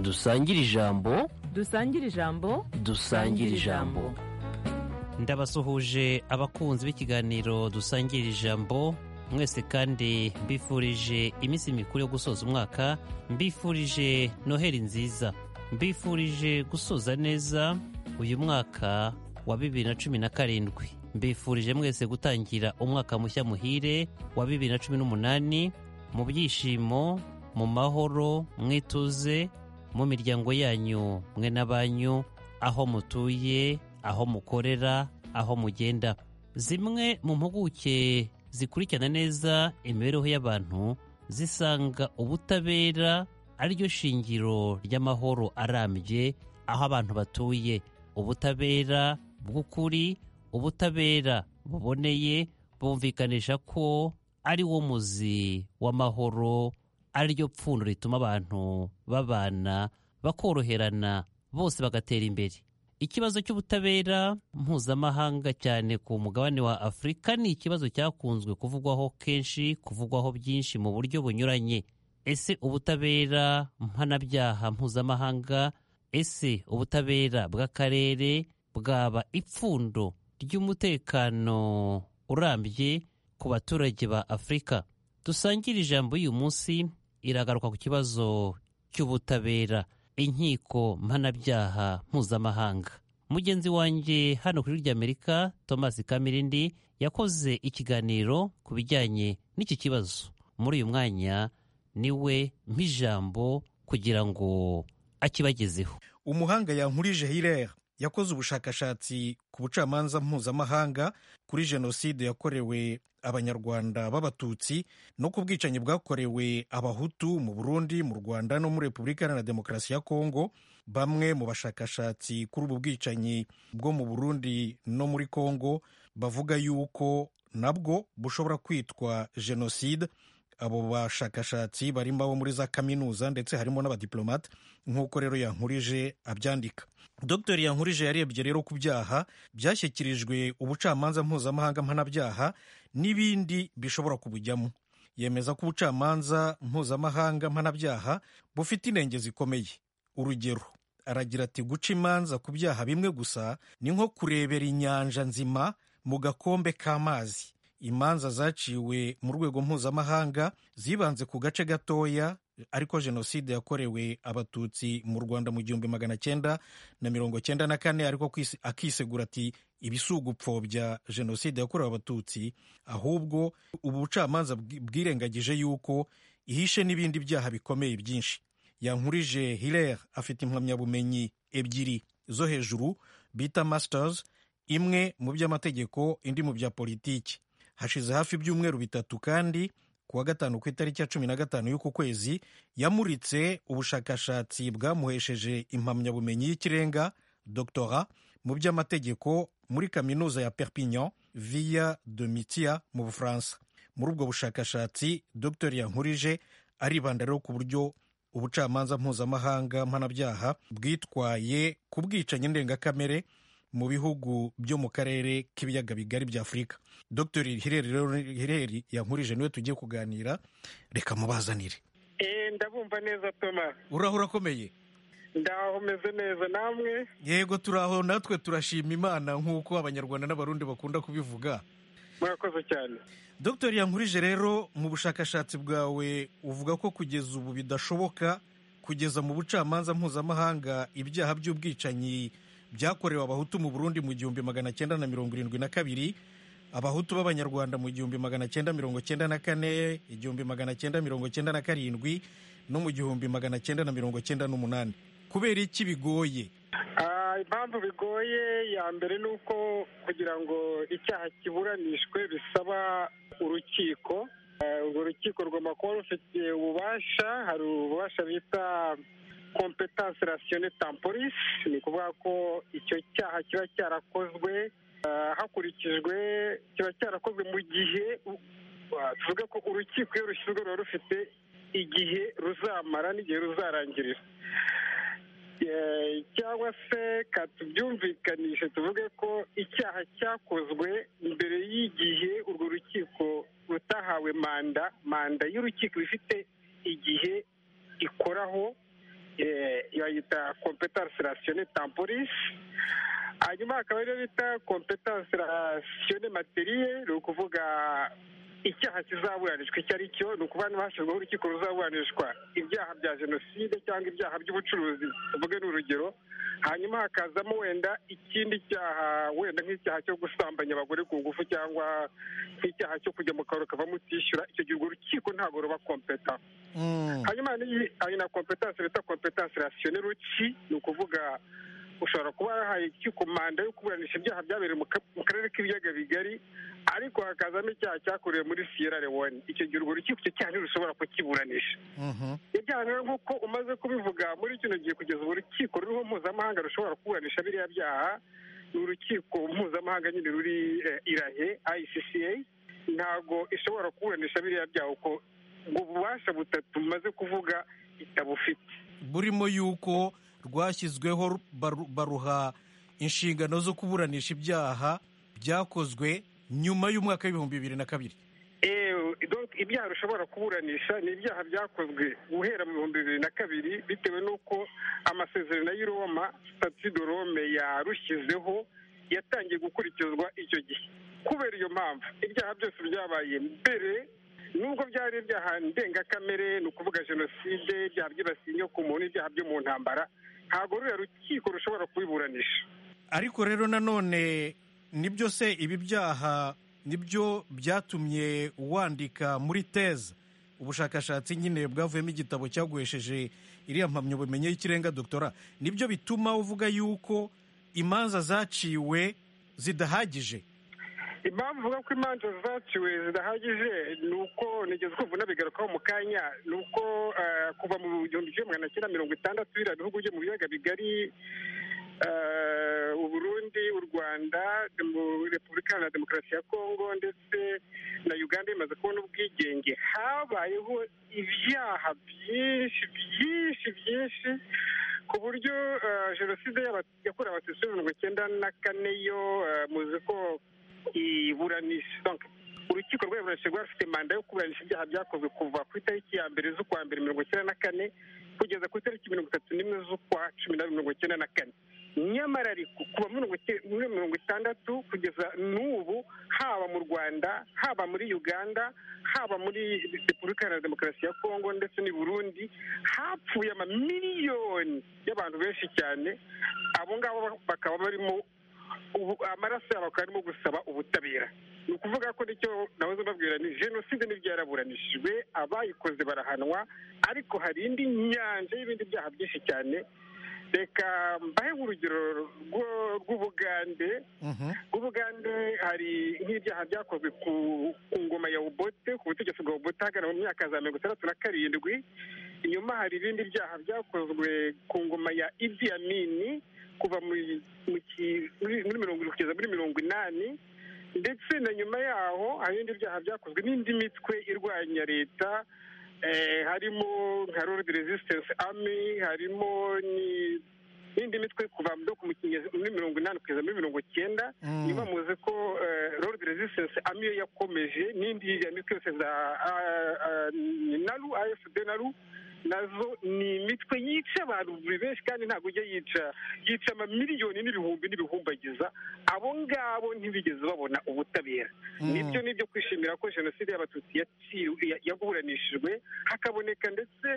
dusangire ijambo dusangire ijambo dusangire ijambo ndabasuhuje abakunzi b'ikiganiro dusangira ijambo mwese kandi mbifurije iminsi mikuru yo gusoza umwaka mbifurije noheri nziza mbifurije gusoza neza uyu mwaka wa bibiri na cumi na karindwi mbifurije mwese gutangira umwaka mushya muhire wa bibiri na cumi n'umunani mu byishimo mu mahoro mwituze mu miryango yanyu mwe n'abanyu aho mutuye aho mukorera aho mugenda zimwe mu mpuguke zikurikirana neza imibereho y'abantu zisanga ubutabera ariryo shingiro ry'amahoro arambye aho abantu batuye ubutabera bw'ukuri ubutabera buboneye bumvikanisha ko ari wo muzi w'amahoro ariryo pfundo rituma abantu babana bakoroherana bose bagatera imbere ikibazo cy'ubutabera mpuzamahanga cyane ku mugabane wa afurika ni ikibazo cyakunzwe kuvugwaho kenshi kuvugwaho byinshi mu buryo bunyuranye ese ubutabera mpanabyaha mpuzamahanga ese ubutabera bw'akarere bwaba ipfundo ry'umutekano urambye ku baturage ba afurika dusangire ijambo y'uyu munsi iragaruka ku kibazo cy'ubutabera inkiko mpanabyaha mpuzamahanga mugenzi wanjye hano ku ijwi ry'amerika thomas kamirindi yakoze ikiganiro ku bijyanye n'iki kibazo muri uyu mwanya niwe mpijambo kugira ngo akibagezeho umuhanga yankurije hilere yakoze ubushakashatsi ku bucamanza mpuzamahanga kuri jenoside yakorewe abanyarwanda b'abatutsi no ku bwicanyi bwakorewe abahutu mu burundi mu rwanda no muri repubulika iharanira demokarasi ya kongo bamwe mu bashakashatsi kuri ubu bwicanyi bwo mu burundi no muri kongo bavuga yuko nabwo bushobora kwitwa jenoside abo bashakashatsi barimo abo muri za kaminuza ndetse harimo n'abadiplomate nk'uko rero yankurije abyandika dr yankurije yarebye rero ku byaha byashyikirijwe ubucamanza mpuzamahanga mpanabyaha n'ibindi bishobora kubujyamo yemeza ko ubucamanza mpuzamahanga mpanabyaha bufite inenge zikomeye urugero aragira ati guca imanza ku byaha bimwe gusa ni nko kurebera inyanja nzima mu gakombe k'amazi imanza zaciwe mu rwego mpuzamahanga zibanze ku gace gatoya ariko jenoside yakorewe abatutsi mu rwanda mu gihumbi magana cyenda na mirongo cyenda na kane ariko akisegura ati ibisugupfobya jenoside yakorewe abatutsi ahubwo ubu bucamanza bwirengagije yuko ihishe n'ibindi byaha bikomeye byinshi yankurije hilere afite impamyabumenyi ebyiri zo hejuru bita masters imwe mu by'amategeko indi mu bya politiki hashize hafi ibyumweru bitatu kandi kuwa gatanu ku itariki ya cumi na gatanu y'uku kwezi yamuritse ubushakashatsi bwamuhesheje impamyabumenyi y'ikirenga doctora mu by'amategeko muri kaminuza ya perpignan via de mitia mu bufaransa muri ubwo bushakashatsi dr yankurije aribanda rero ku buryo ubucamanza mpuzamahanga mpanabyaha bwitwaye ku bwicanyi ndengakamere mu bihugu byo mu karere k'ibiyaga bigari bya afurika dr hireri yankurije niwe tugiye kuganira reka mubazanire ndabumva neza toma uraho urakomeye ndaho umeze neza namwe yego turaho natwe turashima imana nk'uko abanyarwanda n'abarundi bakunda kubivuga murakoze cyane dr yankurije rero mu bushakashatsi bwawe uvuga ko kugeza ubu bidashoboka kugeza mu bucamanza mpuzamahanga ibyaha by'ubwicanyi byakorewe abahutu mu burundi mu gihumbi magana cyenda na mirongo irindwi na kabiri abahutu b'abanyarwanda mu gihumbi magana cyenda mirongo cyenda na kane igihumbi magana cyenda mirongo cyenda na karindwi no mu gihumbi magana cyenda na mirongo cyenda n'umunani kubera iki bigoye impamvu bigoye ya mbere ni uko kugira ngo icyaha kiburanishwe bisaba urukiko urwo rukiko rugomba kuba rufite ububasha hari ububasha bita kompetanse rasiyone tamporisi ni ukuvuga ko icyo cyaha kiba cyarakozwe hakurikijwe kiba cyarakozwe mu gihe tuvuga ko urukiko iyo rushyizwe ruba rufite igihe ruzamara n'igihe ruzarangirira cyangwa se tubyumvikanishe tuvuge ko icyaha cyakozwe mbere y'igihe urwo rukiko rutahawe manda manda y'urukiko ifite igihe ikoraho bayita kompetansi rasiyone tamporisi hanyuma hakaba ariyo bita kompetansi rasiyone materiye ni ukuvuga icyaha kizaburanishwa icyo ari cyo ni ukuvuga niba hashyizweho urukiko ruzaburanishwa ibyaha bya jenoside cyangwa ibyaha by'ubucuruzi tuvuge ni urugero hanyuma hakazamo wenda ikindi cyaha wenda nk'icyaha cyo gusambanya abagore ku ngufu cyangwa nk'icyaha cyo kujya mu kabari ukavamo utishyura icyo gihe urwo rukiko ntabwo ruba kompeta hanyuma n'iyi ari na kompetansi bita kompetansi rasiyone ruki ni ukuvuga ushobora kuba yahaye urukiko manda yo kuburanisha ibyaha byabereye mu karere k'ibiyaga bigari ariko hakazamo icyaha cyakorewe muri siyera lewone icyo gihe urwo rukiko icyo cyaha ntirushobora kukiburanisha ibyaha rero nk'uko umaze kubivuga muri kino gihe kugeza ubu urukiko ruriho mpuzamahanga rushobora kuburanisha biriya byaha ni urukiko mpuzamahanga nyine ruri irahe ayisisiye ntabwo ishobora kuburanisha biriya byaha uko ubwo bubasha butatu bumaze kuvuga itabufite burimo yuko rwashyizweho baruha inshingano zo kuburanisha ibyaha byakozwe nyuma y'umwaka w'ibihumbi bibiri na kabiri ibyaha rushobora kuburanisha ni ibyaha byakozwe guhera mu bihumbi bibiri na kabiri bitewe n'uko amasezerano y'i roma sitati de rome yarushyizeho yatangiye gukurikizwa icyo gihe kubera iyo mpamvu ibyaha byose byabaye mbere nubwo byari ibyaha ndengakamere ni ukuvuga jenoside ibyaha byibasiye inyokomuntu ibyaha byo mu ntambara ntabwo ruriya rukiko rushobora kubiburanisha ariko rero nanone nibyo se ibi byaha nibyo byatumye wandika muri teza ubushakashatsi nyine bwavuyemo igitabo cyaguhesheje iriya mpamyabumenyi y'ikirenga doktora nibyo bituma uvuga yuko imanza zaciwe zidahagije impamvu uvuga ko imanza zaciwe zidahagije ni uko nigeze kumva unabigarukaho mu kanya ni uko kuva mu gihumbi kimwe magana cyenda mirongo itandatu biriya bihugu byo mu biyaga bigari uburundi u rwanda repubulika iharanira demokarasi ya kongo ndetse na uganda imaze kubona ubwigenge habayeho ibyaha byinshi byinshi byinshi ku buryo jenoside yakorewe abatutsi mirongo icyenda na kane yo muzi ko iburanisha urukiko rwaburanisha rwari rufite manda yo kuburanisha ibyaha byakozwe kuva ku itariki ya mbere z'ukwa mbere mirongo icyenda na kane kugeza ku itariki mirongo itatu n'imwe z'ukwa cumi n'abiri mirongo icyenda na kane nyamara ariko kuva muri mirongo itandatu kugeza n'ubu haba mu rwanda haba muri uganda haba muri repubulika iharanira demokarasi ya kongo ndetse n'i burundi hapfuye amamiliyoni y'abantu benshi cyane abo ngabo bakaba barimo amaraso yabo akaba arimo gusaba ubutabera ni ukuvuga ko nicyo nahoze mbabwira ni jenoside n'ibyo yaraburanishijwe abayikoze barahanwa ariko hari indi nyanja y'ibindi byaha byinshi cyane reka mbahe urugero rw'ubugande rw'ubugande hari nk'ibyaha byakozwe ku ngoma ya ubote ku butegetsi bwa ubote hagana mu myaka za mirongo itandatu na karindwi inyuma hari ibindi byaha byakozwe ku ngoma ya idi amini kuva muri mirongo irindwi kugeza muri mirongo inani ndetse na nyuma yaho hari ibindi byaha byakozwe n'indi mitwe irwanya leta harimo nka rodi resistance ami harimo n'indi mitwe kuva muri mirongo inani kugeza muri mirongo icyenda niba muzi ko rodi resistance ami yo yakomeje n'indi mitwe yose za naru afd naru nazo ni imitwe yica abantu buri benshi kandi ntabwo ujya yica yica amamiliyoni n'ibihumbi n'ibihumbagiza abo ngabo ntibigeze babona ubutabera nibyo nibyo kwishimira ko jenoside y'abatutsi yaburanishijwe hakaboneka ndetse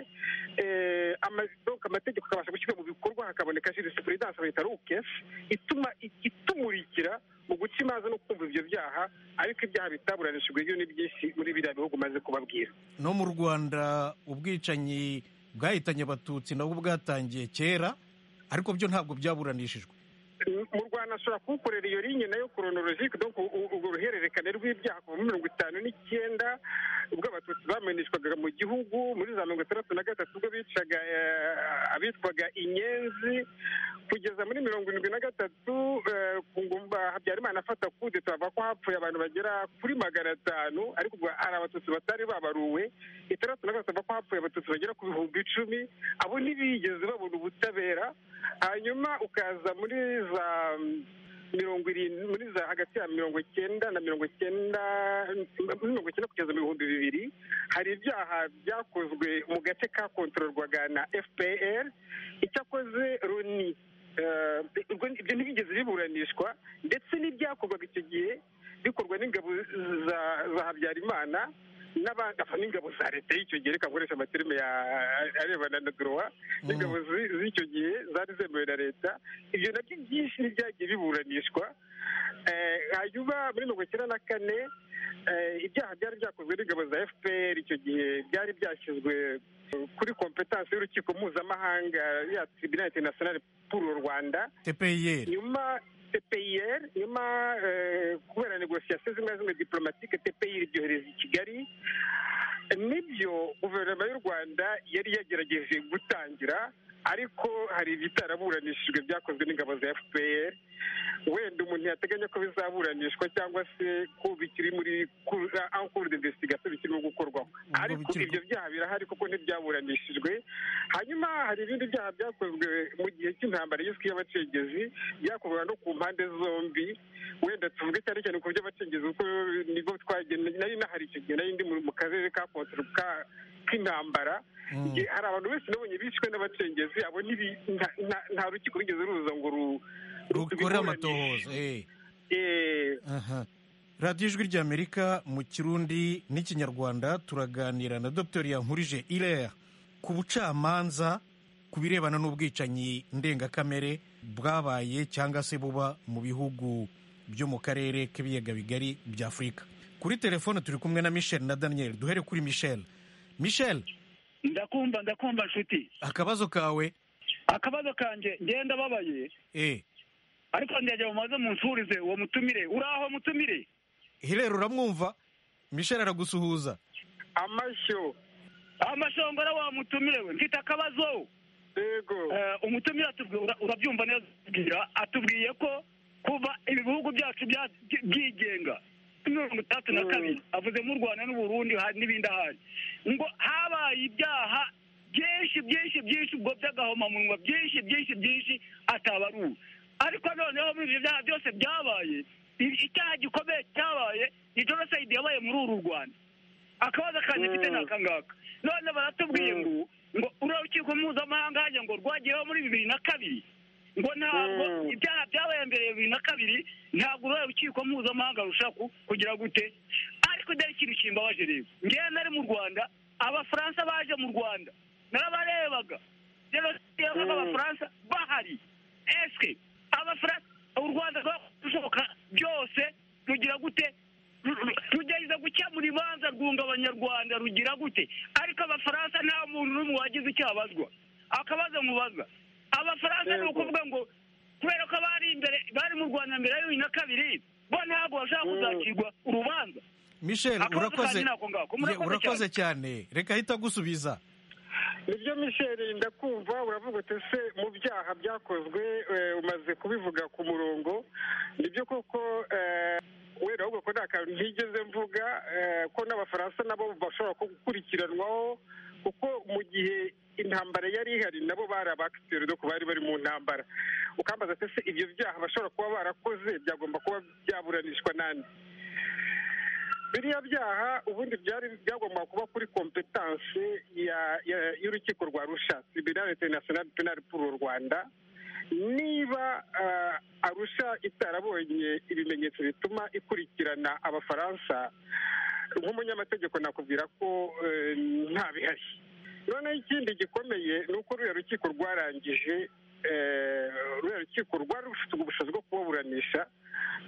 amategeko akabasha gushyirwa mu bikorwa hakaboneka jurisipurudanse bita rukesi ituma itumurikira mu guca imanza no kumva ibyo byaha ariko ibyaha bitaburanishijwe byo ni byinshi muri biriya bihugu umaze kubabwira no mu rwanda ubwicanyi bwahitanye abatutsi nabwo bwatangiye kera ariko byo ntabwo byaburanishijwe mu rwanda ashobora kuwukorera iyo linye nayo koronorojike urwo ruhererekane rw'ibyaha kuva muri mirongo itanu n'icyenda ubwo abatutsi bameneshwaga mu gihugu muri za mirongo itandatu na gatatu ubwo bicaga abitwaga inyenzi kugeza muri mirongo irindwi na gatatu ku ngumba habyarimana afata kude turavuga ko hapfuye abantu bagera kuri magana atanu ariko ubwo hari abatutsi batari babaruwe itandatu na gatatu ko hapfuye abatutsi bagera ku bihumbi icumi abo ntibigeze babona ubutabera hanyuma ukaza muri za mirongo irindwi muri za hagati ya mirongo icyenda na mirongo icyenda muri mirongo icyenda kugeza mu bihumbi bibiri hari ibyaha byakozwe mu gace kakontororwaga na fpr icyakoze runi eh, ibyo ntibigeze biburanishwa ndetse n'ibyakorwaga icyo gihe bikorwa n'ingabo za za habyarimana n'abagafa n'ingabo za leta y'icyo gihe reka nkoresha amaterime ya- arebana na dorowa n'ingabo zi- z'icyo gihe zari zemewe na leta ibyo nabyo byinshi ntibyagiye biburanishwa Eh, hanyuma muri mirongo icyenda na kane eh, ibyaha byari byakozwe n'ingabo za fpr icyo gihe byari byashyizwe kuri kompetansi y'urukiko mpuzamahanga ya tribunal international pour le rwanda tpir nyuma tpir nyuma eh, kubera negosiyasiyo zimwe na zimwe diplomatike tpir ibyohereza i kigali nibyo guverinoma y'u rwanda yari yagerageje gutangira ariko hari ibitaraburanishijwe byakozwe n'ingabo za fpr wenda umuntu yateganya ko bizaburanishwa cyangwa se ko bikiri muri ankuru de investigation bikirimo gukorwaho Ubwo ariko bikiri- ibyo byaha birahari kuko ntibyaburanishijwe hanyuma hari ibindi byaha byakozwe mu gihe cy'intambara yiswe y'abacengezi byakorwa no ku mpande zombi wenda tuvuge cyane cyane ku by'abacengezi kuko nibwo twagenda nari nahari icyo gihe nari ndi mu mu karere ka kontoro ka- k'intambara Igihe hari abantu benshi nabonye bishwe n'abacengezi abo ntibi- nta- nta- nta rukiko rwigeze ruza ngo ru- rukore rubiburanishe. amatohoza eh. Eh, Aha. radiyo ijwi ry'amerika mu kirundi n'ikinyarwanda turaganira na dr yankurije ilere ku bucamanza ku birebana n'ubwicanyi ndengakamere bwabaye cyangwa se buba mu bihugu byo mu karere k'ibiyaga bigari bya afurika kuri telefone turi kumwe na michel na daniel duhere kuri michel michel ndakumva ndakumva nshuti akabazo kawe akabazo kanjye ngenda babaye eh ariko ndege mumaze munsurize uwo mutumire uraho mutumire hilere uramwumva michel aragusuhuza amashyo amashongora wa mutumire we mfite akabazo yego Eh, umutumire atubwi- ura- urabyumva neza atubwira atubwiye ko kuva ibihugu byacu bya- byi- byigenga mirongo itandatu na Mm. kabiri avuze mu rwanda n'uburundi hari n'ibindi ahandi ngo habaye ibyaha byinshi byinshi byinshi ubwo by'agahomamunwa byinshi byinshi byinshi atabaruwe ariko noneho muri ibyo byaha byose byabaye i- icyaha gikomeye cyabaye ni jenoside yabaye muri uru rwanda akabazo kanjye mfite ni aka ngaka none baratubwiye ngo ngo urukiko mpuzamahanga hajya ngo rwagiyeho muri bibiri na kabiri ngo ntabwo Mm. ibyaha byabaye mbere ya bibiri na kabiri ntabwo urwo rukiko mpuzamahanga rushaka ku- kugira gute ariko dore ikintu kimbabaje rero ngewe nari mu rwanda abafaransa baje mu rwanda narabarebaga jenoside yabaga Mm. abafaransa bahari eske abafaransa u rwanda rwakora ibishoboka byose rugira gute Ru- ru- rugerageza gukemura ibanza rwunga abanyarwanda rugira gute ariko abafaransa nta muntu n'umwe wagize icyo abazwa akabazo mubazwa abafaransa ni Yego. ukuvuga ngo kubera ko bari imbere bari mu rwanda mbere ya bibiri na kabiri bo ntabwo bashaka Mm. kuzacirwa urubanza michel Akabazo urakoze kanjye ni ako ngako. Ye, Murakoze urakoze cyane reka ahita agusubiza nibyo misheri ndakumva uravuga uti se mu byaha byakozwe eh, umaze kubivuga ku murongo nibyo koko eh, wenda ahubwo ko nta kantu ntigeze mvuga eh, ko n'abafaransa nabo bashobora ku- gukurikiranwaho kuko mu gihe intambara yari ihari nabo bari abakiteri doko bari bari mu ntambara ukambaza ati se ibyo byaha bashobora kuba barakoze byagomba kuba byaburanishwa nande biriya byaha ubundi byari byagomba kuba kuri kompetanse ya- ya- y'urukiko rwa rusha tribunal international penal pour u rwanda niba ah, arusha itarabonye ibimenyetso bituma ikurikirana abafaransa nk'umunyamategeko nakubwira ko eh, nta bihari noneho ikindi gikomeye ni uko ruriya rukiko rwarangije eh, ruriya rukiko rwari rufite ubushobozi bwo kubaburanisha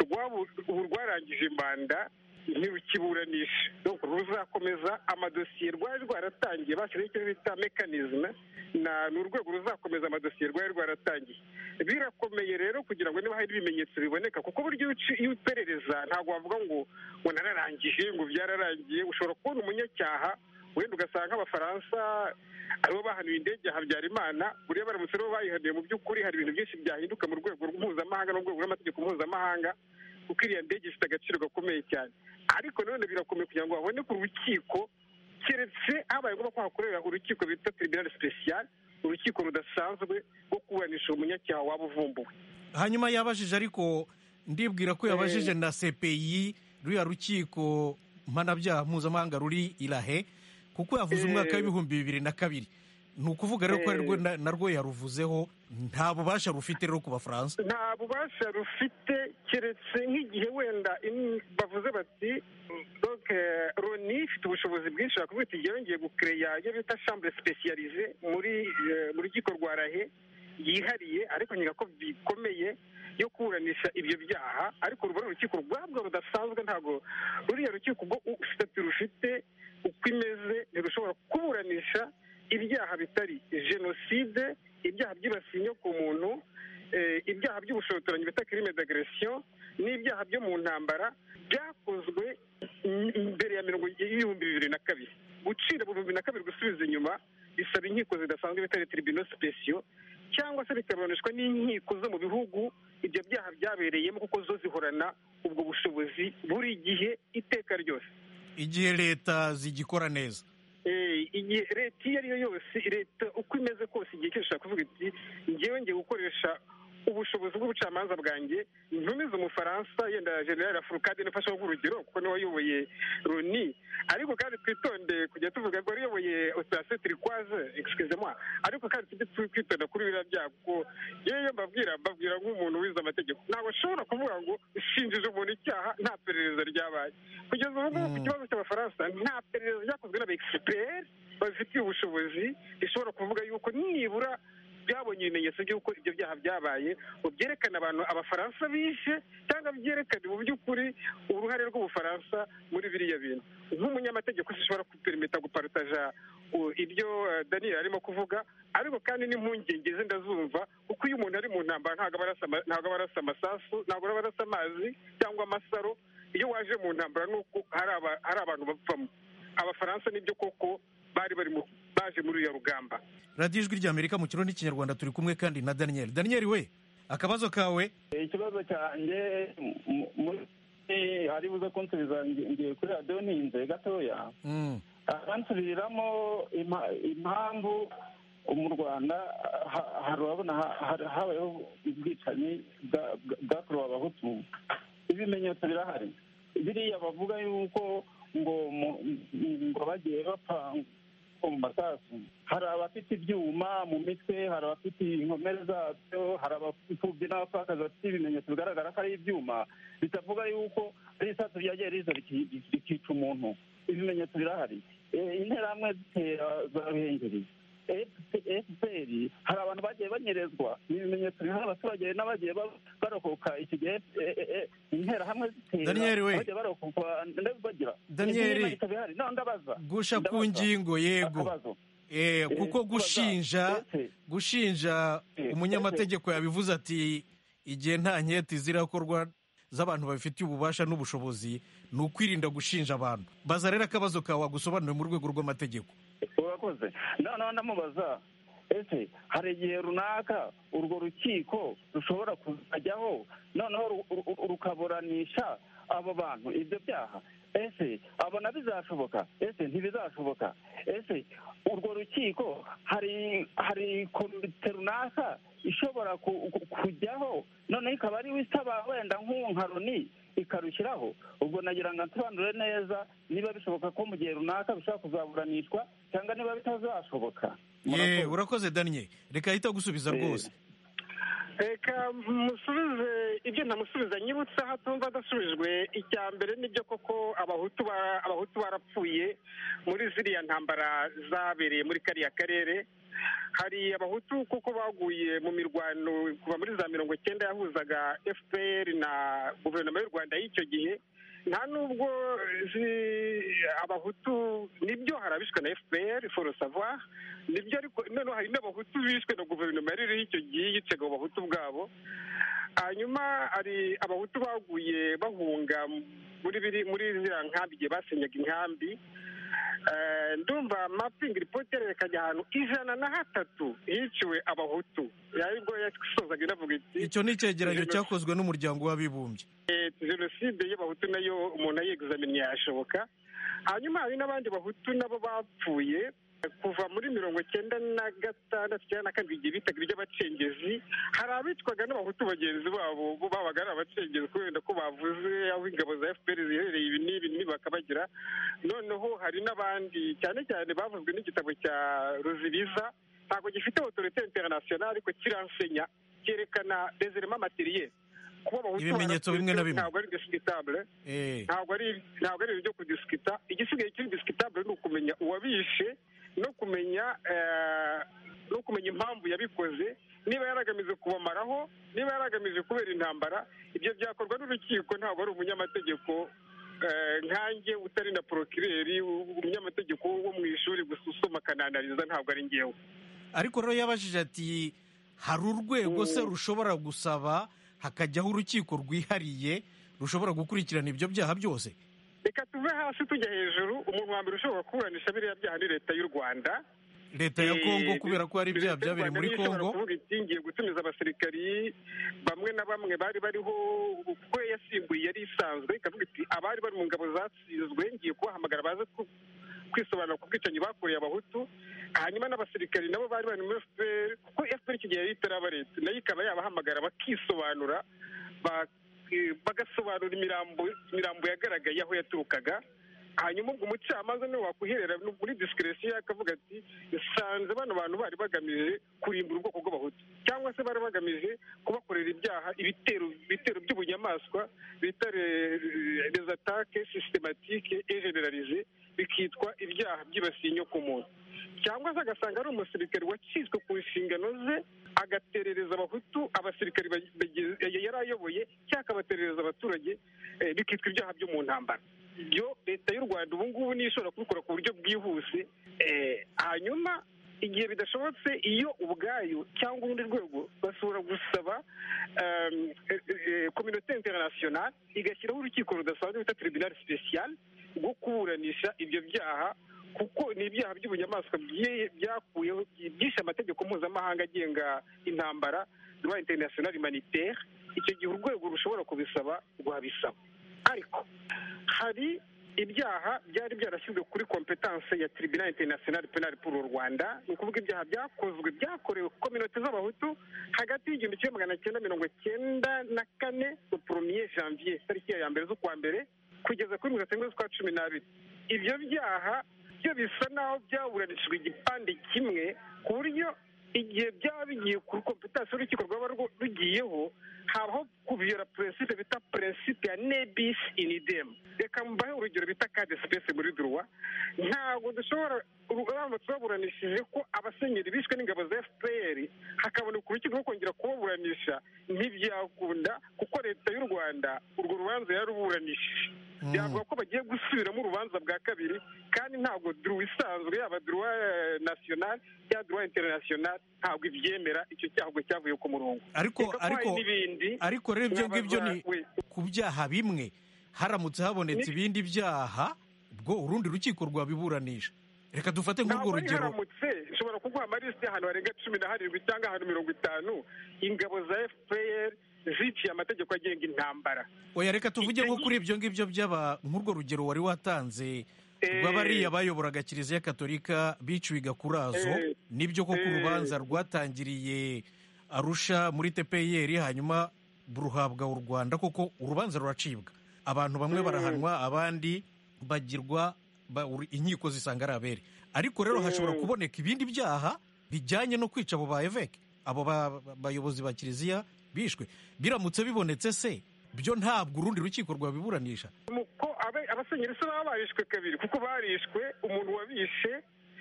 rwabu- ubu rwarangije imbanda ntirukiburanisha donc ruzakomeza amadosiye rwari rwaratangiye bashyiraho icyo bita mekanizme na ni urwego ruzakomeza amadosiye rwari rwaratangiye birakomeye rero kugira ngo niba hari ibimenyetso biboneka kuko buryo iyo uci- iyo uperereza ntabwo wavuga ngo ngo nararangije ngo byararangiye ushobora kubona umunyacyaha wenda ugasanga nk'abafaransa aribo bahanuye indege ya habyarimana buriya baramutse aribo bayihanuye mu by'ukuri hari ibintu byinshi byahinduka mu rwego mpuzamahanga no mu rwego rw'amategeko mpuzamahanga kuko iriya ndege ifite agaciro gakomeye cyane ariko nanone birakomeye kugira ngo haboneke urukiko keretse habaye ngombwa ko hakorera urukiko bita tribunal special urukiko rudasanzwe rwo kuburanisha umunyacyaha waba uvumbuwe hanyuma yabajije ariko ndibwira ko yabajije na CPI ruriya rukiko mpanabyaha mpuzamahanga ruri irahe kuko yavuze Eh. umwaka w'ibihumbi bibiri na kabiri ni ukuvuga rero ko Eh. arirwo na- narwo yaruvuzeho nta bubasha rufite rero ku bafaransa nta bubasha rufite keretse nk'igihe wenda in- bavuze bati donc eh, loni ifite ubushobozi bwinshi bakuvuga iti "Njyewe ngiye gukereya iyo bita chambre specialise muri eh, mu rukiko rwa rahe yihariye ariko nkeka ko bikomeye yo kuburanisha ibyo byaha ariko ruba ari urukiko rwabwo rudasanzwe ntabwo ruriya rukiko ubwo sitati rufite uko imeze ntirushobora kuburanisha ibyaha bitari jenoside ibyaha byibasiye inyoko muntu eh, ibyaha by'ubushotoranyi bita kirime d'agresiyo n'ibyaha byo mu ntambara byakozwe m- mbere ya mirongo y'ibihumbi bibiri na kabiri gucira mu bihumbi na kabiri gusubiza inyuma bisaba inkiko zidasanzwe bitari tribunal special cyangwa se bikaburanishwa n'inkiko zo mu bihugu ibyo byaha byabereyemo kuko zo zihorana ubwo bushobozi buri gihe iteka ryose igihe leta zigikora neza Eh, igihe leta iyo ari yo yose leta uko imeze kose igihe cyose ishobora kuvuga iti ngewe ngiye gukoresha ubushobozi bw'ubucamanza bwanjye ntumize umufaransa yenda general furukade nifasha urugero kuko niwe wayoboye roni ariko kandi twitonde kujya tuvuga ko wayoboye operasiyo turikwaze excuse moi ariko kandi tujye tu- twitonda kuri biriya byago kuko yewe iyo mbabwira mbabwira nk'umuntu wize amategeko ntabwo ashobora kuvuga ngo shinjije umuntu icyaha nta perereza ryabaye kugeza ubu ngubu ku kibazo cy'abafaransa nta perereza ryakozwe n'abaexpert babifitiye ubushobozi rishobora kuvuga yuko nibura byabonye ibimenyetso by'uko ibyo byaha byabaye ngo byerekane abantu abafaransa bishe cyangwa byerekane mu by'ukuri uruhare rw'ubufaransa muri biriya bintu nk'umunyamategeko zishobora kuperimita guparutaja u- ibyo eh, daniel arimo kuvuga ariko kandi n'impungenge ze ndazumva kuko iyo umuntu ari mu ntambara ntabwo aba arasa ama- ntabwo aba arasa amasasu ntabwo aba arasa amazi cyangwa amasaro iyo waje mu ntambara ni uko hari aba- hari abantu bapfamo abafaransa nibyo koko bari bari mu- baje muri uriya rugamba radiyo ijwi ry'amerika mu kirundi n'ikinyarwanda turi kumwe kandi na daniel daniel we akabazo kawe ikibazo cyanjye mu- muri hari buze kunsubiza ngi- ngiye kuri radiyo ntinze gatoya Mm. abansubiriramo impa- impamvu mu rwanda ha- hari urabona ha- ha- habayeho ubwicanyi bwa- bwa- bwakorewe abahutu ibimenyetso birahari biriya bavuga yuko ngo mu- ngo bagiye bapfa mu masasu hari abafite ibyuma mu mitwe hari abafite inkomere zabyo hari abapfubyi n'abapfakazi bafite ibimenyetso bigaragara ko ari ibyuma bitavuga yuko ari isasu ryagiye riza riki- rikica umuntu ibimenyetso birahari Eh, interahamwe zitera za ruhengeri efuperi hari abantu bagiye banyerezwa ni ibimenyetso biriho abaturage n'abagiye ba- barokoka iki gihe eh, eh, eh, interahamwe zitera Daniel, we. abagiye barokoka ndetse bagira Daniel. ibimenyetso bihari none ndabaza gusha ku Ndabaza. ngingo yego Akabazo. Eh, Eh, kuko kubaza. gushinja Ese, gushinja Eh, umunyamategeko yabivuze ati igihe nta nketi zirakorwa z'abantu babifitiye ububasha n'ubushobozi ni ukwirinda gushinja abantu baza rero akabazo kawe wagusobanuriye mu rwego rw'amategeko urakoze noneho ndamubaza ese hari igihe runaka urwo rukiko rushobora kuzajyaho noneho ru- ru- rukaburanisha abo bantu ibyo byaha ese abo na bizashoboka ese ntibizashoboka ese urwo rukiko hari hari komite runaka ishobora ku- ku- kujyaho noneho ikaba ariwe isaba wenda nk'uwo nka roni ikarushyiraho ubwo nagira ngo nsobanure neza niba bishoboka ko mu gihe runaka bishobora kuzaburanishwa cyangwa niba bitazashoboka ye Murakoze. urakoze daniel reka ahita gusubiza Eh, rwose reka musubize ibyo ntamusubiza nyibutse aho atumva adasubijwe icya mbere nibyo koko abahutu ba- abahutu barapfuye muri ziriya ntambara zabereye muri kariya karere hari abahutu kuko baguye mu mirwano kuva muri za mirongo icyenda yahuzaga fpr na guverinoma y'u rwanda y'icyo gihe nta nubwo zi- abahutu nibyo hari abishwe na fpr foro savoir nibyo ariko noneho hari n'abahutu bishwe na guverinoma yari iriho icyo gihe yicaga abo bahutu bwabo hanyuma hari abahutu baguye bahunga muri biri muri ziriya nkambi igihe basenyaga inkambi Eh, ndumva mapingi ripoti yerekanye ahantu ijana na hatatu hiciwe abahutu yaribwo yasozaga inavuga iti icyo ni icyegeranyo Jenoside- cyakozwe n'umuryango w'abibumbye Eh, jenoside y'abahutu nayo umuntu ayeguzamiye yashoboka hanyuma hari n'abandi bahutu nabo bapfuye kuva muri mirongo icyenda na gatandatu cyangwa na karindwi igihe bitaga iry'abacengezi hari abitwaga n'abahutu bagenzi babo bo babaga ari abacengezi kubera ko bavuze aho ingabo za fpr ziherereye ibi n'ibi n'ibi bakabagira noneho hari n'abandi cyane cyane bavuzwe n'igitabo cya ruzibiza ntabwo gifite otorite international ariko kiransenya cyerekana dezerema materiel kuba abahutu Ibimenyetso barapfuye bimwe na bimwe. ntabwo ari indiscutable Eh, ntabwo ari ntabwo ari ibintu byo kudisikita igisigaye kiri disikitable ni ukumenya uwabishe no kumenya eh, no kumenya impamvu yabikoze niba yaragamije kubamaraho niba yaragamije kubera intambara ibyo byakorwa n'urukiko ntabwo ari umunyamategeko eh, nkanjye utari na porokireri umunyamategeko wo mu ishuri gusa usoma akananariza ntabwo ari ngewe ariko rero yabajije ati hari urwego se rushobora gusaba hakajyaho urukiko rwihariye rushobora gukurikirana ibyo byaha byose reka tuve hasi tujya hejuru umuntu wa mbere ushobora kuburanisha biriya byaha ni leta y'u rwanda leta ya Eh, kongo kubera ko hari ibyaha Leta y'u byabereye Rwanda muri niyo ishobora kongo kuvuga iti ngiye gutumiza abasirikari bamwe na bamwe bari bariho kuko yasimbuye yari isanzwe ikavuga iti abari bari mu ngabo zatsinzwe ngiye kubahamagara baze ku- kwisobanura ku bwicanyi bakoreye abahutu hanyuma n'abasirikari nabo bari bari muri fpr kuko fpr iki gihe yari itaraba leta nayo ikaba yabahamagara bakisobanura ba- eh, bagasobanura imirambo imirambo yagaragaye aho yaturukaga hanyuma ubwo umucamanza niwe wakuherera no muri disikiresiyo akavuga ati nsanze bano bantu bari bagamije kurimbura ubwoko bw'abahutu cyangwa se bari bagamije kubakorera ibyaha ibitero ibitero by'ubunyamaswa bita les attaques systématiques et généralisées bikitwa ibyaha byibasiye inyoko muntu cyangwa se agasanga ari umusirikare wacitswe ku nshingano ze agaterereza abahutu abasirikare bage- bage- yari ayoboye cyangwa akabaterereza abaturage eh, bikitwa ibyaha byo mu ntambara ibyo leta y'u rwanda ubu ngubu niyo ishobora kubikora ku buryo bwihuse eh, hanyuma igihe bidashobotse iyo ubwayo cyangwa urundi rwego bashobora gusaba em, eh, eh, kominote international igashyiraho urukiko rudasanzwe bita tribunal special rwo kuburanisha ibyo byaha kuko ni ibyaha by'ubunyamaswa bye- byakuyeho byishe amategeko mpuzamahanga agenga intambara rwa international humanitaire icyo gihe urwego rushobora kubisaba rwabisaba ariko hari ibyaha byari byarashyizwe kuri kompetanse ya tribunal international penal pour u rwanda ni ukuvuga ibyaha byakozwe byakorewe ku kominote z'abahutu hagati y'igihumbi kimwe magana cyenda mirongo cyenda na kane na premier janvier tariki ya mbere z'ukwa mbere kugeza kuri mirongo cyenda z'ukwa cumi n'abiri ibyo byaha byo bisa naho byaburanishijwe igipande kimwe ku buryo igihe byaba bigiye kuri kompetansi y'urukiko rwaba rwo- rugiyeho habaho kuviyora prinsipe bita prinsipe ya nebis in idem reka mbahe urugero bita kade sipesi muri duruwa ntabwo dushobora uramutse baburanishije ko abasenyeri bishwe n'ingabo za fpr hakaboneka urukiko rwo kongera kubaburanisha ntibyakunda kuko leta y'u rwanda urwo rubanza yaruburanishije Mm. byavuga ko bagiye gusubiramo urubanza bwa kabiri kandi ntabwo duruwa isanzwe yaba duruwa nasiyonali cyangwa duruwa interinasiyonali ntabwo ibyemera icyo cyago cyavuye ku murongo ariko Reka ko hari ariko n'ibindi ariko rero ibyo ngibyo ni nabazwa- we. ku byaha bimwe haramutse habonetse ibindi byaha ubwo urundi rukiko rwabiburanisha reka dufate nk'urwo ntabwo ari rugero haramutse ushobora kuguha amalisi y'ahantu harenga cumi na harindwi cyangwa ahantu mirongo itanu ingabo za fpr ziciye amategeko agenga intambara oya reka tuvuge nko kuri ibyo ngibyo by'aba nk'urwo rugero wari watanze rw'abariya bayoboraga kiliziya katolika biciwe gakurazo Eh, nibyo koko eh. urubanza rwatangiriye arusha muri tpr hanyuma ruhabwa u rwanda koko urubanza ruracibwa abantu bamwe Mm. barahanwa abandi bagirwa ba- ur- inkiko zisanga ari abere ariko rero hashobora Mm. kuboneka ibindi byaha bijyanye no kwica abo ba eveke abo ba- ba- bayobozi ba kiliziya bishwe biramutse bibonetse se byo ntabwo urundi rukiko rwabiburanisha ko abe- abasenyeri se baba barishwe kabiri kuko barishwe umuntu wabishe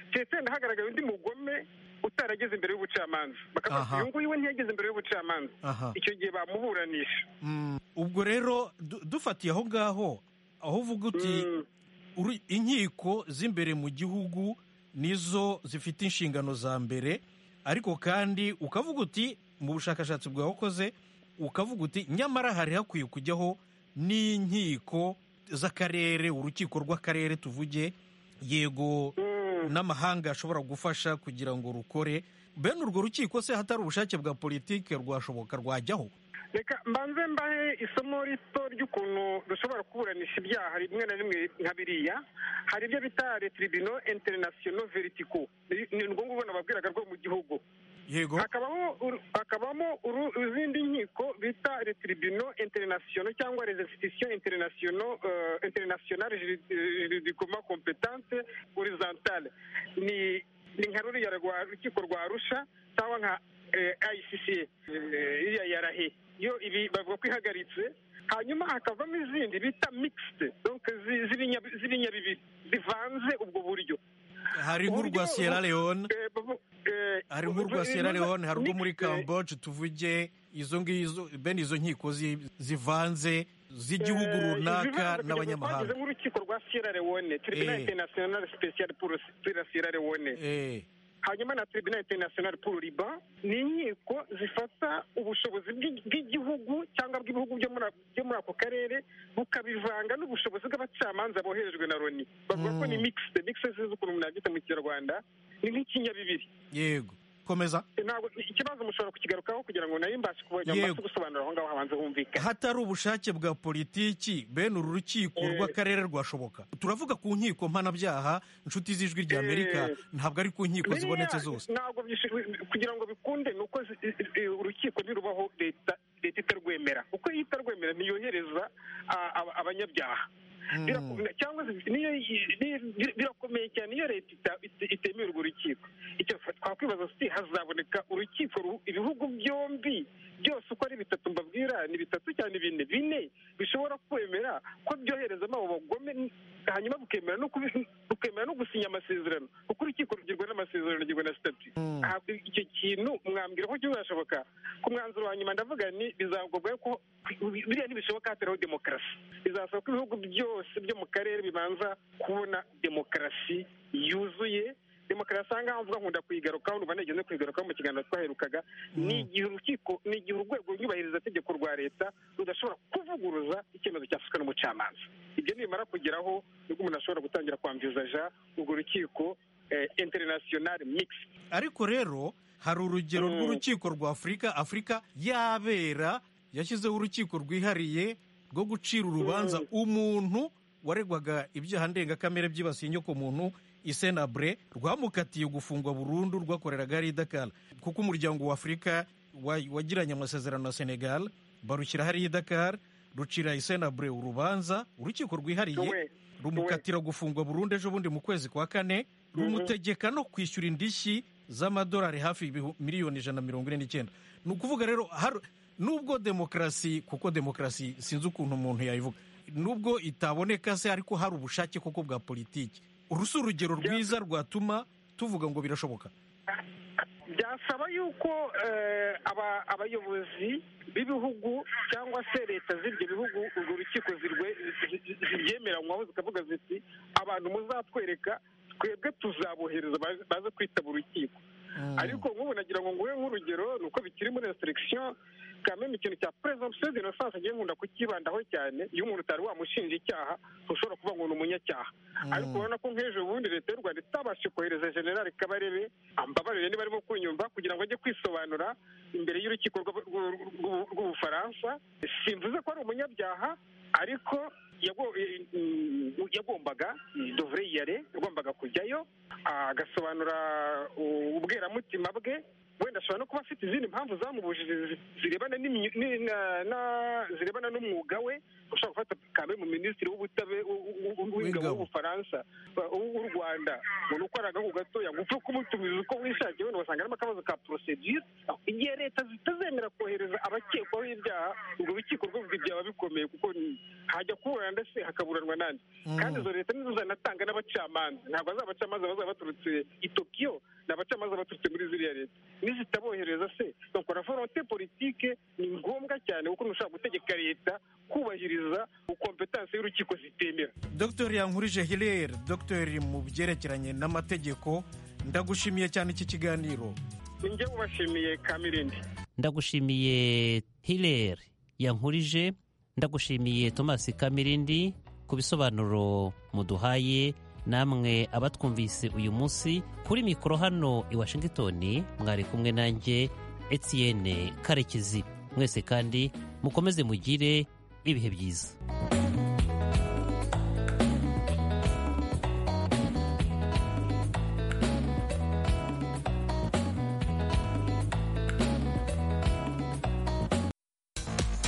cyenda hagaragaye undi mugome utarageze imbere y'ubucamanza bakavuga ati Aha. uyu nguyu we ntiyageze imbere y'ubucamanza aha icyo gihe bamuburanisha Mm, ubwo rero du- dufatiye aho ngaho aho uvuga uti Mm. uri- inkiko z'imbere mu gihugu nizo zifite inshingano za mbere ariko kandi ukavuga uti mu bushakashatsi bwawe wakoze ukavuga uti nyamara hari hakwiye kujyaho n'inkiko z'akarere urukiko rw'akarere tuvuge yego Mm. n'amahanga ashobora gufasha kugira ngo rukore bene urwo rukiko se hatari ubushake bwa politiki rwashoboka rwajyaho reka mbanze mbahe isomo rito ry'ukuntu dushobora kuburanisha ibyaha rimwe na rimwe nka biriya hari ibyo bita retiribino interinasiyono veritiko ni ngombwa ubona ababwiraga rwo mu gihugu yego hakabaho uru- hakabamo uru- izindi nkiko bita retiribino interinasiyono cyangwa rezesitisiyo interinasiyono interinasiyonari juridikoma kompetante horizantale ni ni nka ruriya rwa- rukiko rwa rusha cyangwa nka ayisisiye iriya yarahe yo ibi bavuga ko ihagaritse hanyuma hakavamo izindi bita mixed donc zi- z'ibinya- z'ibinyabibiri bivanze ubwo buryo hari nk'urwa uburyo- sierra leone Eh, bu- eh, hari nk'urwa Sierra Leone hari urwo muri mixed, eh, Camboge tuvuge izo ngizo bene izo nkiko zi- zivanze z'igihugu runaka n'abanyamahanga twagize nk'urukiko rwa sierra leone tribunal Eh. international special pour pour la sierra leone Eh, hanyuma na tribunal international pour liban ni inkiko zifata ubushobozi bw'i- bw'igihugu cyangwa bw'ibihugu byo muri a- byo muri ako karere bukabivanga n'ubushobozi bw'abacamanza boherejwe na loni bavuga ko Mm. ni mixed mixed sinzi ukuntu mwabyita mu kinyarwanda ni nk'ikinyabibiri yego komeza ntabwo ikibazo mushobora kukigarukaho kugira ngo nayo mbashe kubona Yego. mbashe gusobanura aho ngaho habanza humvikana hatari ubushake bwa politiki bene uru rukiko Eh. rw'akarere rwashoboka turavuga ku nkiko mpanabyaha inshuti z'ijwi rya amerika Eh. ntabwo ari ku nkiko Biriya zibonetse zose ntabwo byishu- kugira ngo bikunde ni uko zi- i- i- urukiko ntirubaho leta leta itarwemera uko iyo itarwemera ntiyohereza a- aba- abanyabyaha Mm. Birakunda- cyangwa se niyo yi- ni- bi- birakomeye cyane iyo leta ita- ite- itemera urwo rukiko icyo twakwibaza si hazaboneka urukiko ru- ibihugu byombi byose uko ari bitatu mbabwira ni bitatu cyane bine bine bishobora kwemera ko byoherezamo abo bagome hanyuma bukemera no kubi- bukemera no gusinya amasezerano kuko urukiko rugirwa n'amasezerano rugirwa na stati icyo kintu mwambwira ko kizashoboka ku mwanzuro wa nyuma ndavuga ni bizagobwa ko biriya ntibishoboka hatariho demokarasi bizasaba ko ibihugu byose byo mu karere bibanza kubona demokarasi yuzuye demokarasi aha ngaha mvuga nkunda kuyigarukaho numva nigeze kuyigarukaho mu kiganiro twaherukaga ni igihe urukiko ni igihe urwego nyubahirizategeko rwa leta rudashobora kuvuguruza icyemezo cyafashwe n'umucamanza ibyo nibimara kugeraho nibwo umuntu ashobora gutangira kwamvizaja urwo rukiko interinasiyonari mixed ariko rero hari urugero Mm. rw'urukiko rwa afurika afurika yabera yashyizeho urukiko rwihariye rwo gucira urubanza umuntu waregwaga ibyaha ndengakamere byibasiye inyokomuntu isenabre rwamukatiye gufungwa burundu rwakoreraga ari i dakara kuko umuryango wa afurika wa- wagiranye amasezerano na senegal barushyira hariya i dakara rucira isenabre urubanza urukiko rwihariye Uwe. rumukatira gufungwa burundu ejo bundi mu kwezi kwa kane rumutegeka no kwishyura indishyi z'amadolari hafi ibihu- miliyoni ijana na mirongo ine n'icyenda ni ukuvuga rero har- nubwo demokarasi kuko demokarasi sinzi ukuntu umuntu yayivuga nubwo itaboneka se ariko hari ubushake koko bwa politiki uru si urugero rwiza rwatuma tuvuga ngo birashoboka byasaba yuko eh, aba- abayobozi b'ibihugu cyangwa se leta z'ibyo bihugu urwo rukiko zirwe- zi- zi- zibyemeranywaho zikavuga ziti abantu muzatwereka twebwe tuzabohereza baze- baze kwitaba urukiko Mm. ariko nk'ubu nagira ngo nguhe nk'urugero ni uko bikiri muri reseregisiyo kameme ikintu cya presumption d'innocence agiye nkunda kukibandaho cyane iyo umuntu utari wamushinja icyaha ntushobora kuvuga ngo ni umunyacyaha ariko urabona ko nk'ejo bundi leta y'u rwanda itabasha kohereza generali kabarebe ambabarire niba arimo kunyumva kugira ngo ajye kwisobanura imbere y'urukiko rw'ab- rw'u- rw'u- rw'ubufaransa simvuze ko ari umunyabyaha ariko yago- eh, mm, yagombaga dovre yare yagombaga kujyayo agasobanura u- ubweramutima bwe wenda ashobora no kuba afite izindi mpamvu zamubujije zi- zirebana n'imyu- ni- na- na- zirebana n'umwuga we ushobora gufata kamere mu minisitiri w'ubutabe- w- w- w- w'ingabo W'ingabo. w'ubufaransa ba- uw- w'u rwanda umuntu ukora agahugu gatoya ngo upfe kumutumiza uko wishakiye wenda ugasanga harimo akabazo ka porosedire igihe leta zitazemera kohereza abakekwaho ibyaha urwo rukiko rwo byaba bikomeye kuko ni- hajya kuburana ndetse hakaburanwa nandi kandi izo leta nizo zanatanga n'abacamanza ntabwo ari abacamanza bazaba baturutse i tokiyo ni abacamanza baturutse muri ziriya leta nizitabohereza se donc la volonté politique ni ngombwa cyane kuko ntushobora gutegeka leta kubahiriza ukompetanse y'urukiko zitemera dr yankurije hilere dr mu byerekeranye n'amategeko ndagushimiye cyane iki kiganiro ninjye ubashimiye kamirindi ndagushimiye hilere yankurije ndagushimiye thomas kamirindi ku bisobanuro muduhaye namwe abatwumvise uyu munsi kuri mikoro hano i washington mwari kumwe nanjye etienne karekezi mwese kandi mukomeze mugire ibihe byiza